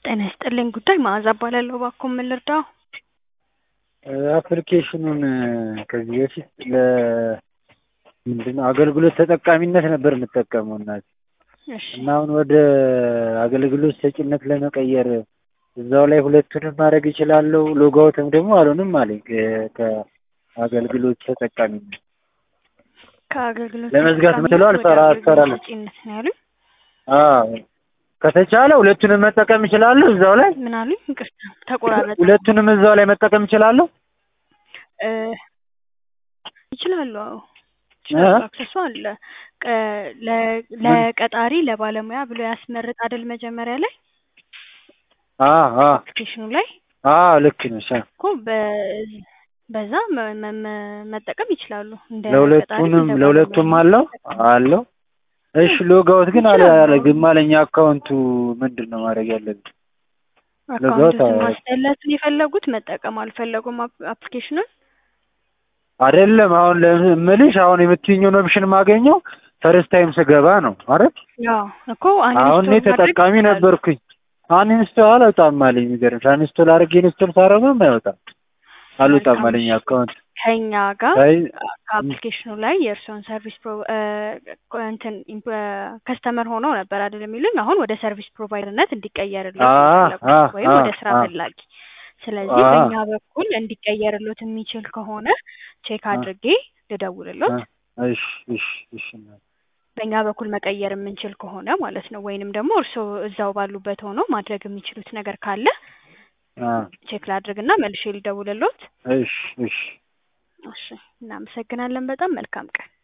ጤና ይስጥልኝ ጉዳይ መዓዛ እባላለሁ። እባክዎ ምን ልርዳዎ? አፕሊኬሽኑን ከዚህ በፊት ለ ምንድን ነው አገልግሎት ተጠቃሚነት ነበር የምጠቀመው እናቴ እሺ እና አሁን ወደ አገልግሎት ሰጪነት ለመቀየር እዛው ላይ ሁለቱንም ማድረግ እችላለሁ። ሎጋውትም ደግሞ አልሆንም አለኝ ከ- ከአገልግሎት ተጠቃሚነት ከአገልግሎት ለመዝጋት ተጠቃሚነት ምትለው ወደ አልሰራ አገልግሎት አልሰራለም። ሰጪነት ነው ያሉኝ። አዎ ከተቻለ ሁለቱንም መጠቀም እችላለሁ እዛው ላይ ምን አሉኝ? ይቅርታ ተቆራረጠ። ሁለቱንም እዛው ላይ መጠቀም እችላለሁ። እ ይችላሉ። አዎ ይችላሉ። እ? አክሰሱ አለ። ቀ- ለ- ለቀጣሪ ለባለሙያ ብሎ ያስመርጥ አይደል መጀመሪያ ላይ አዎ አዎ አፕሊኬሽኑ ላይ አዎ ልክ ነሽ። አዎ። እኮ በ- በዛ መ- መ- መ- መጠቀም ይችላሉ። እንደ ቀጣሪ ለሁለቱንም እንደ ለሁለቱም ባለሙያ አለው አለው። እሺ ሎጋውት ግን አለ ይችላሉ። አላደርግም አለኝ። አካውንቱ ምንድን ነው ማድረግ ያለብን? ሎጋውት አካውንቱን አለ ማስጠለትን የፈለጉት መጠቀም አልፈለጉም አፕ- አፕሊኬሽኑን አይደለም። አሁን ለምልሽ አሁን የምትይኝውን ኦፕሽን ማገኘው ፈርስት ታይም ስገባ ነው አይደል? ያው እኮ አሁን አንኢንስቶል እኔ ማድረግ ተጠቃሚ ይችላሉ። ነበርኩኝ። አንኢንስቶል አልወጣም አለኝ። የሚገርምሽ አንኢንስቶል አድርጌ ኢንስቶል ሳደርገውም አይወጣም አልወጣም መልካም አለኝ እሺ። አካውንት ከኛ ጋር አይ ከአፕሊኬሽኑ ላይ የእርስዎን ሰርቪስ ፕሮ እ እንትን ከስተመር ሆነው ነበር አይደል የሚሉኝ። አሁን ወደ ሰርቪስ ፕሮቫይደርነት እንዲቀየርልዎት ነው አ የፈለጉት አ ወይም አ ወደ ስራ አ ፈላጊ። ስለዚህ አ በእኛ በኩል እንዲቀየርልዎት የሚችል ከሆነ ቼክ አ አድርጌ አ ልደውልልዎት። እሺ እሺ እሺ በእኛ በኩል መቀየር የምንችል ከሆነ ማለት ነው። ወይንም ደግሞ እርስዎ እዛው ባሉበት ሆኖ ማድረግ የሚችሉት ነገር ካለ አ ቼክ ላድርግና መልሼ ልደውልልዎት። እሺ እሺ እሺ፣ እናመሰግናለን በጣም መልካም ቀን።